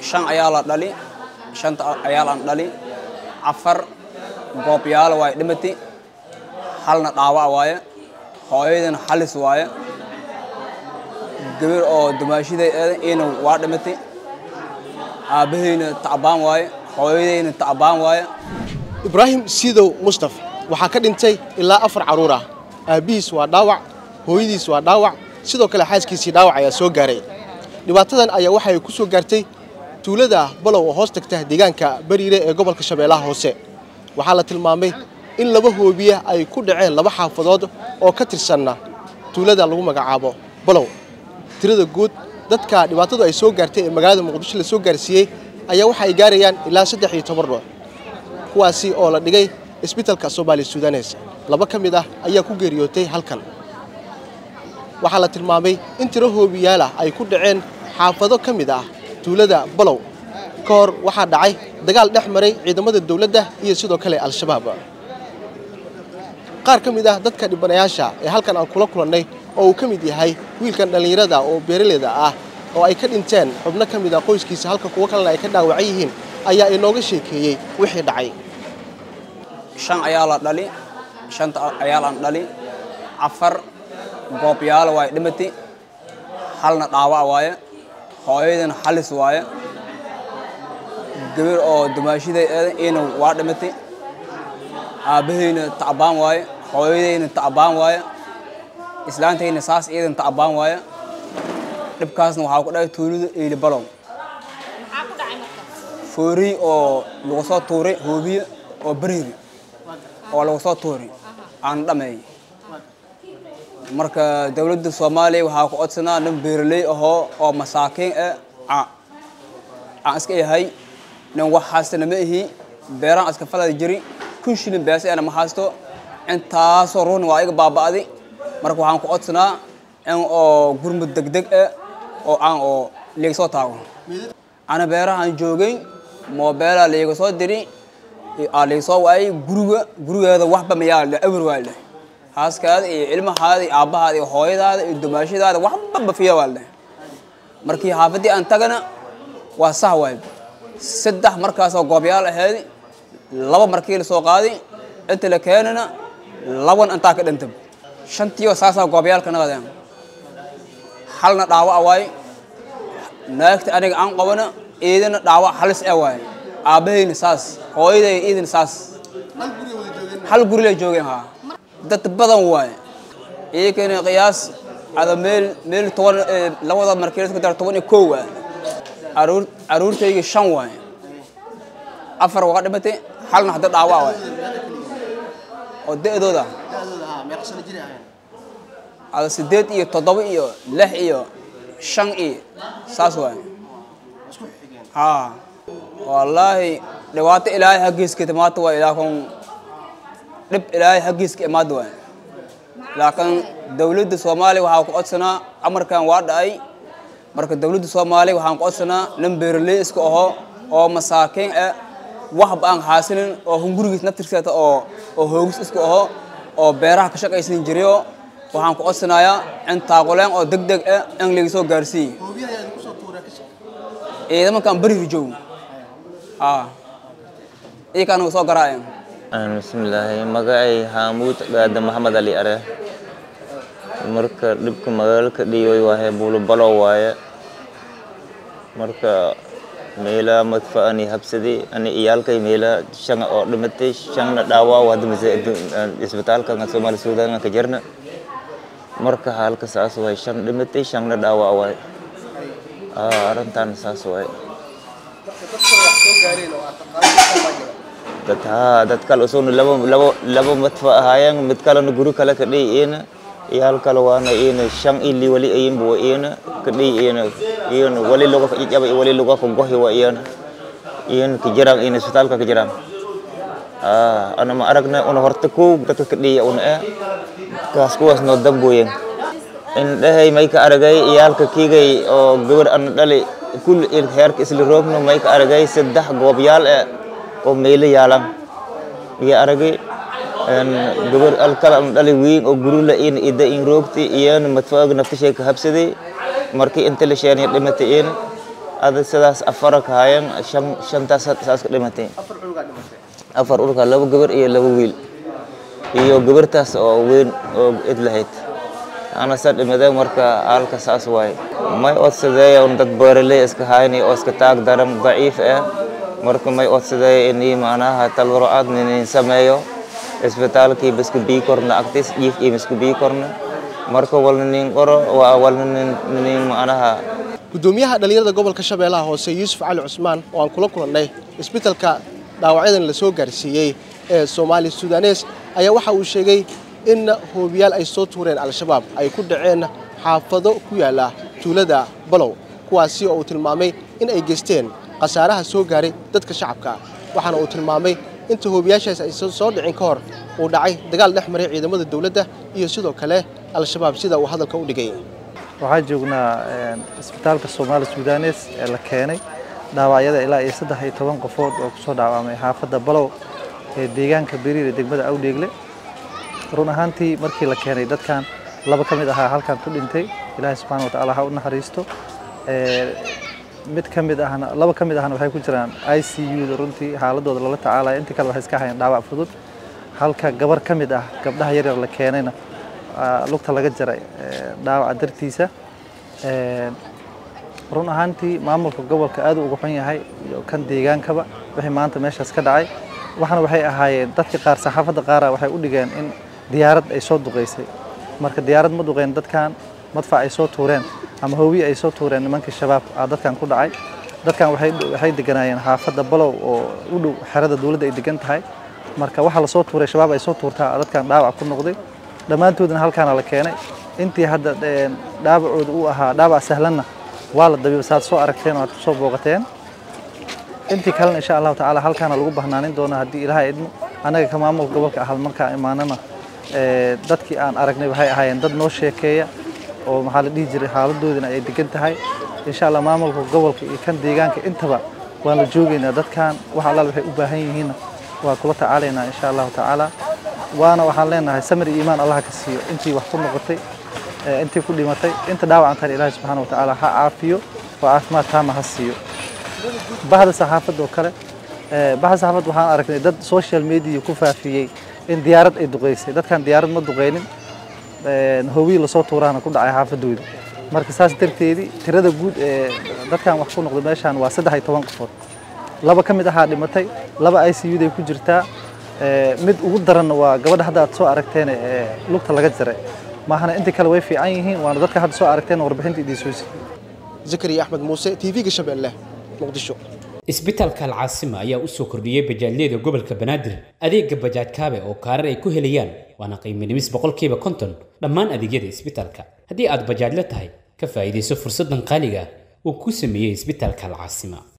shan ayaa la dhali shanta ayaa laan dhali afar goobyaalo waaye dhimati halna dhaawac waaye hooyadana halis waaye gabar oo dumaashiday eedan iyana waa dhimatay aabbahayna tacbaan waaye hooyadayna tacbaan waaye ibraahim siidow mustaf waxaa ka dhintay ilaa afar carruur ah aabbihiis waa dhaawac hooyadiis waa dhaawac sidoo kale xaaskiisii dhaawac ayaa soo gaaray dhibaatadan ayaa waxay ku soo gaartay tuulada balow oo hoos tagta deegaanka bariire ee gobolka shabeellaha hoose waxaa la tilmaamay in laba hoobiya ay ku dhaceen laba xaafadood oo ka tirsanna tuulada lagu magacaabo balow tirada guud dadka dhibaatadu ay soo gaartay ee magaalada muqdisho la soo gaarsiiyey ayaa waxa ay gaarayaan ilaa saddex iyo toban ruux kuwaasi oo la dhigay isbitalka soomaali sudanes laba ka mid ah ayaa ku geeriyootay halkan waxaa la tilmaamay in tiro hoobiyaal ah ay ku dhaceen xaafado ka mid ah tuulada balow ka hor waxaa dhacay dagaal dhex maray ciidamada dowladda iyo sidoo kale al-shabaab qaar ka mid ah dadka dhibanayaasha ee halkan aan kula kulannay oo uu ka mid yahay wiilkan dhallinyarada oo beeraleyda ah oo ay ka dhinteen xubno ka mid ah qoyskiisa halka kuwo kalena ay ka dhaawacan yihiin ayaa inooga sheekeeyey wixii dhacay shan ayaa la dhali shanta ayaa laan dhali afar goobyaalo waaye dhimati halna dhaawac waaye hooyadana halis waaye gabar oo dumaashiday eedan iyana waa dhimatay aabbahayna tacbaan waaye hooyadayna tacbaan waaye islaantayna saas iyadan tacbaan waaye dhibkaasna waxaa ku dhacay tuulada eeli balow fooriy oo lagu soo tuuray hoobiye oo bariiri oo lagu soo tuuray aan dhameeyey marka dowladda soomaaliya waxaa ku codsanaa nin beeraley ahoo oo masaakiin ah aan iska yahay nin wax haystana ma ihi beeraan iska falada jiri kun shilin beese ana ma haysto intaasoo ruun waa iga baaba'di marka waxaan ku codsanaa in oo gurmud degdeg ah oo aan oo liiga soo taago ana beerahaan joogay moobeelaa liiga soo diri aa liiga soo waayay guriga gurigeeda waxba mayaa le awir waa leh haaskaada iyo ilmahaada iyo aabbahaada iyo hooyadaada iyo dumaashadaada waxba bafiya waa leh markii xaafaddii aan tagana waa sah waay saddex markaasoo goobyaal ahayd laba markii la soo qaaday inta la keenana laban intaa ka dhintay shantiioo saasaa goobyaalka naqadeen halna dhaawac waay naagta aniga aan qabana iidana dhaawac halis e waay aabbahayna saas hooyaday iidana saas hal guri lay joogeen haa dad badan waay iyakana qiyaas ada meel meel toban labada markii isku dar toban iyo kow waay caruur caruurtayga shan waay afar waa dhimatay halna hadda dhaawac waay oo da'dooda ada sideed iyo toddoba iyo lix iyo shan iyo saas waay haa wallaahi dhibaato ilaahay haggiiska timaata waay laakiin dhib ilaahay haggiiska imaada waay laakiin dowladda soomaaliya waxaa ku codsanaa amarkan waa dhacay marka dowladda soomaaliya waxaan ku codsanaa nin beeraley iska aho oo masaakiin ah waxba aan haasinin oo hungurigiis naftirkeeta oo oo hoogis iska aho oo beeraha ka shaqaysan jirayo waxaan ku codsanayaa in taaquleen oo deg deg ah in laga soo gaarsiiye ciidamankaan berihi joogo haa iyakaana soo garaaceen bismillaahi magacay haamuud gaada maxamed ali are marka dhibka magaalka dhiiway waahe buulubalo waaye marka meela madfa ani habsadi ani iyaalkay meela shanga oo dhimatay shangna dhaawaa hadda mise isbitaalka soomaali suudan ka jirna marka halka saas waay shan dhimatay shangna dhaawaa waay arrintan saas waay dad haa dad kale usugna laba laba laba madfa ahaayeen mid kalena guri kale ka dhihi iyana iyo hal kale waana iyana shan ili wali ayinba wa iyana ka dhihi iyana iyana wali luga ka ijaba iyo wali luga ka gohi wa iyana iyana ka jiraan iyana isbitaalka ka jiraan aa ana ma aragna una horta kow dadka ka dhihi una eh kaas kuwaas noo damboyen in dhahay may ka aragay iyaalka kiigay oo gabar ana dhali kul heerka isla roogno may ka aragay saddex goobyaal eh oo meelo yaalan iyo aragay gabar alkala ana dhali wiin oo gurula in ida in roogti iyana madfaaga naftashay ka habsaday markii inta la sheeniya dhimatay iyana ada sidaas afara ka hayan shan shantaas saas ka dhimatay afar urka laba gabar iyo laba wiil iyo gabartaas oo weyn oo id lahayd ana sa dhimaday marka halka saas waaye may odsadeeya un dad beeraley iska hayni oo iska taag daran daciif ah marka may odsadeeya inii macnaha talwaro-aad ninin sameeyo isbitaalkii baska bii korna agtis jiif iyo miska bii korna marka walna nin qoro waa walna nin macnaha gudoomiyaha dhalinyarada gobolka shabeellaha hoose yuusuf cali cusmaan oo aan kula kulannay isbitaalka dhaawacyadan la soo gaarsiiyey ee soomaali sudanes ayaa waxa uu sheegay in hoobiyaal ay soo tuureen al-shabaab ay ku dhaceen xaafado ku yaala tuulada balow kuwaasi oo uu tilmaamay in ay geysteen khasaaraha soo gaaray dadka shacabka waxaana uu tilmaamay inta hoobiyaashaas ay soo dhicin ka hor uu dhacay dagaal dhex maray ciidamada dowladda iyo sidoo kale al-shabaab sida uu hadalka u dhigay waxaan joognaa isbitaalka soomaali sudanes ee la keenay dhaawacyada ilaa iyo saddex iyo toban qofood oo kusoo dhaawamay xaafadda balow ee deegaanka beriir ee degmada awdheegle run ahaantii markii la keenay dadkan laba ka mid ahaa halkan ku dhintay ilaahay subxana watacaala ha u naxariisto mid ka mid ahna laba ka mid ahna waxay ku jiraan i c u da runtii xaaladooda lala tacaalaya intii kale waxay iska hayaan dhaawac fudud halka gabar ka mid ah gabdhaha yaryar la keenayna lugta laga jaray dhaawaca dartiisa run ahaantii maamulka gobolka aad uga xun yahay iyo kan deegaankaba wixii maanta meeshaas ka dhacay waxana waxay ahaayeen dadka qaar saxaafadda qaara waxay u dhigeen in diyaarad ay soo duqaysay marka diyaarad ma duqeen dadkan madfac ay soo tuureen ama hoobiye ay soo tuureen nimankii shabaab aa dadkan ku dhacay dadkan waxay deganaayeen xaafadda balow oo u dhow xerada dowladda ay degan tahay marka waxa lasoo tuuray shabaab ay soo tuurtaa dadkan dhaawac ku noqday dhammaantoodna halkaana la keenay intii hadda dhaawacooda uu ahaa dhaawac sahlanna waa la dabiiba saad soo aragteen oo aad kusoo booqateen intii kalena insha allahu tacaala halkaana lagu bahnaanin doona haddii ilaahay idmo annaga ka maamulka gobolka ahal markaa imaanana dadkii aan aragnay waxay ahaayeen dad noo sheekeeya oo maxaa la dhihi jiray xaaladoodina ay degan tahay insha allah maamulka gobolka iyo kan deegaanka intaba waan la joogaynaa dadkan wax allaal waxay u baahan yihiinna waa kula tacaalaynaa insha allahu tacaala waana waxaan leenahay samir iyo iimaan allah ka siiyo intii wax ku noqotay intii ku dhimatay inta dhaawacantan ilaahay subxaana wa tacaala ha caafiyo oo caafimaad taama ha siiyo bahda saxaafadda oo kale bahda saxaafadda waxaan aragnay dad social media ku faafiyey in diyaarad ay duqeysay dadkan diyaarad ma duqeynin hoowiyi lasoo tuuraana ku dhacay xaafadooda marka saas darteedii tirada guud ee dadkan wax ku noqday meeshaan waa saddex iyo toban qofood laba ka mid ahaa dhimatay laba i c uday ku jirtaa mid ugu daranna waa gabadha hadda aad soo aragteen ee lugta laga jaray maahana intii kale way fiican yihiin waana dadka hadda soo aragteen warbixinta idiin soo siiyey zakariya axmed muuse tv-ga shabeelle muqdisho isbitaalka alcaasima ayaa u soo kordhiyey bajaajyada gobolka banaadir adeega bajaaj kaabe oo kaarar ay ku helayaan waana qiimo dhimis boqolkiiba konton dhammaan adeegyada isbitaalka haddii aad bajaajla tahay ka faa'iidayso fursaddan qaaliga ah uu ku sameeyey isbitaalka alcaasima